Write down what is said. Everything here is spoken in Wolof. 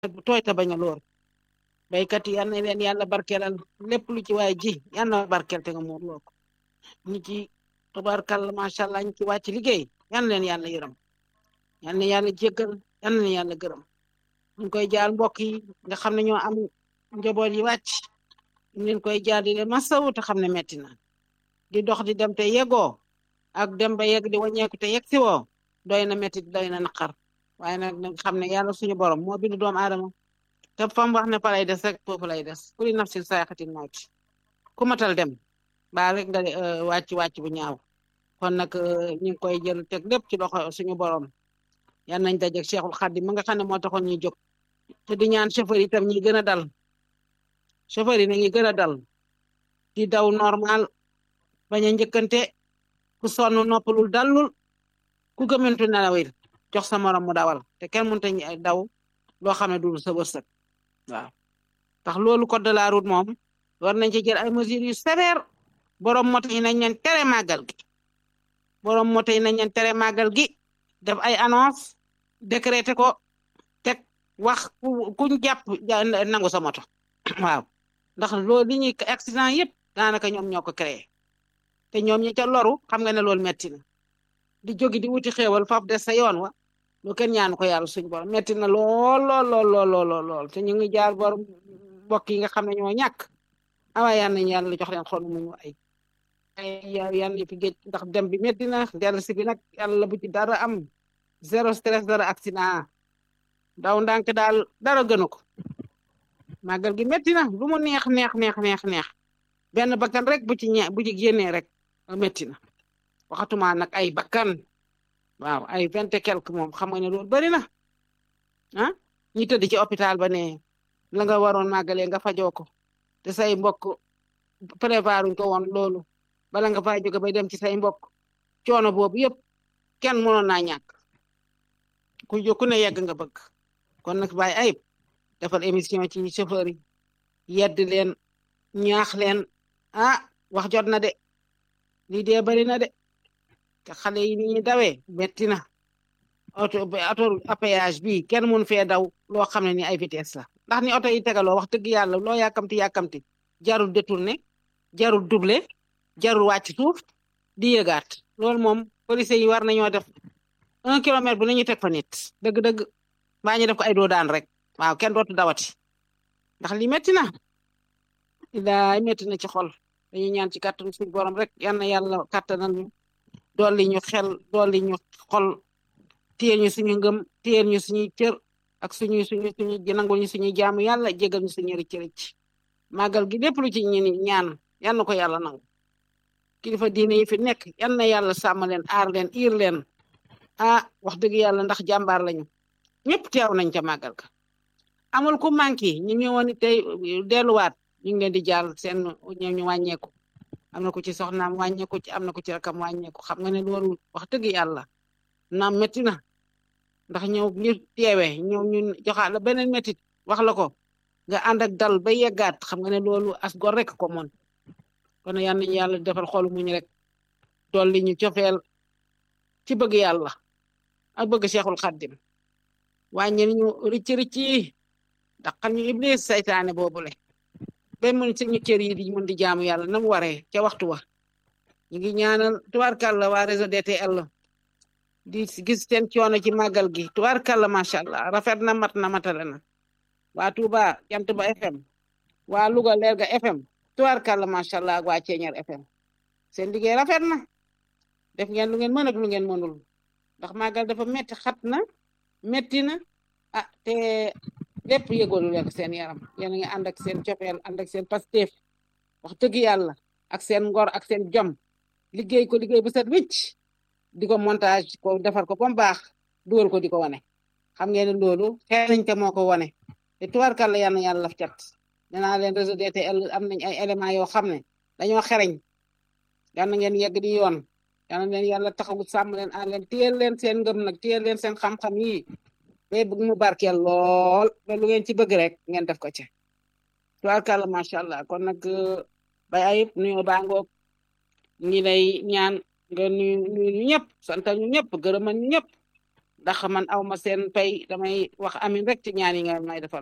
bu tooy te bañ a loor baykat yi yal na leen yàlla barkeelal lépp lu ci waay ji yal na barkeel te nga muur loo ko ñi ci tabarkàlla macha allah ñi ci wàcc liggéey yal na leen yàlla yërëm yal na yàlla jéggal yal na leen yàlla gërëm ñu koy jaal mbokk yi nga xam ne ñoo am njaboot yi wàcc ñu leen koy jaar di leen masawu te xam ne metti na di dox di dem te yegoo ak dem ba yegg di wàññeeku te yegg si woo doy na metti doy na naqar waaye nag nga xam ne yàlla suñu borom moo bindu doomu aadama te fam wax ne fa lay des rek foofu lay des kuli nafsin saaxatin mawti ku matal dem baa rek nga wàcc wàcc bu ñaaw kon nag ñu ngi koy jël teg lépp ci loxo suñu borom yan nañ dajeeg Cheikhul Khadim ma nga xam ne moo taxoon ñuy jóg te di ñaan chauffeur yi itam ñi gën a dal chauffeur yi nañu gën a dal di daw normal bañ a njëkkante ku sonn noppalul dallul ku gëmantu nelawir jox sa morom mu dawal te kenn mënut a daw loo xam ne dul sa wërsëg waaw tax loolu code de la route moom war nañ ci jël ay mesures yu sévères borom moto yi nañ leen tere màggal gi borom moto yi nañ leen tere màggal gi def ay annonce décrété ko teg wax ku kuñ jàpp nangu sa moto waaw ndax loolu li ñuy accident yëpp daanaka ñoom ñoo ko créé te ñoom ñi ca loru xam nga ne loolu metti na di jógi di wuti xéewal faf des sa yoon wa lu kenn ñaanu ko yàlla suñ borom metti na lool lool lool lool lool te ñu ngi jaar bor mbokk yi nga xam ne ñoo ñàkk awaay yal nañu yàlla jox leen xol mu ñu ay ay yàlla yi fi géej ndax dem bi metti na dellu si bi nag yàlla bu ci dara am zéro stress dara accident daw ndànk daal dara gënu ko màggal gi metti na lu mu neex neex neex neex neex benn bakkan rek bu ci ñe bu ci génnee rek metti na waxatuma nag ay bakkan waaw ay vingt et quelque moom xam nga ne loolu bari na ah ñi tëdd ci hôpital ba ne la nga waroon màggalee nga fajoo ko te say mbokk prévoiruñ ko woon loolu bala nga fay jóge bay dem ci say mbokk coono boobu yëpp kenn mënoon naa ñàkk ku ku ne yegg nga bëgg kon nag bàyyi ayib defal émission ci chauffeur yi yedd leen ñaax leen ah wax jot na de lii dee bari na de te xale yi ni ñuy dawee metti na auto auto péage bi kenn mun fee daw loo xam ne ni ay vitesse la ndax ni oto yi tegaloo wax dëgg yàlla loo yàkkamti yàkkamti jarul détourné jarul doublé jarul wàcc suuf di yëgaat loolu moom police yi war nañoo def un kilomètre bu nañu teg fa nit dëgg-dëgg baa ñu def ko ay doo daan rek waaw kenn dootu dawati ndax li metti na ilaay metti na ci xol dañuy ñaan ci kàttan suñu borom rek yal na yàlla kàttanal ñu dolli ñu xel dolli ñu xol téye ñu suñu ngëm téye ñu suñuy cër ak suñu suñu suñu nangul ñu suñuy jaamu yàlla jégal ñu suñu rëcc rëcc màggal gi lépp lu ci ñu ñaan yal na ko yàlla nangu kilifa diine yi fi nekk yal na yàlla sàmm leen aar leen iir leen ah wax dëgg yàlla ndax jàmbaar lañu ñëpp teew nañ ca màggal ka amul ku manqué ñu ñëwoon tey delluwaat ñu ngi leen di jàll seen ñoom ñu wàññeeku am na ko ci soxnaam wàññeeku ci am na ko ci rakam wàññeeku xam nga ne loolu wax dëgg yàlla naam métti na ndax ñëw ñu teewee ñëw ñu joxaat la beneen métit wax la ko nga ànd ak dal ba yeggaat xam nga ne loolu as gor rek ko moon kon yal nañu yàlla defal xolu muñ rek dolli ñu cofeel ci bëgg yàlla ak bëgg Cheikhul Khadim wàññil ñu ricc ricc yi daqal ñu iblis saytaane boobule ba mun suñu cër yi di mun di jaamu yàlla na mu waree ca waxtu wa ñu ngi ñaanal tubaarkàlla waa réseau DTL di gis seen coono ci màggal gi tubaarkàlla macha allah rafet na mat na matale na waa Touba jant ba FM waa Louga Lerga FM tubaarkàlla macha allah ak waa Ceeñar FM seen liggéey rafet na def ngeen lu ngeen mën ak lu ngeen mënul ndax màggal dafa metti xat na metti na ah te lépp yëgoolu leen seen yaram yéen a ngi ànd ak seen cofeel ànd ak seen pasteef wax dëgg yàlla ak seen ngor ak seen jom liggéey ko liggéey bu set wicc di ko montage ko defar ko ba mu baax dugal ko di ko wane xam ngeen ne loolu xeeñ te moo ko wane te tubaarkàlla yal na yàlla laf cat danaa leen réseau DTL am nañ ay éléments yoo xam ne dañoo xereñ yal na ngeen yegg di yoon yal na leen yàlla taxawu sàmm leen aar leen téyel leen seen ngëm nag téyel leen seen xam-xam yi ba bëgg mu barkeel lool ba lu ngeen ci bëgg rek ngeen def ko ci tubaarkàlla macha allah kon nag bay ayib nuyoo baa ngoog ñi lay ñaan nga nuyu nuyu ñu ñëpp santal ñu ñëpp gërëmal ñu ñëpp ndax man aw ma seen pay damay wax amin rek ci ñaan yi nga may defal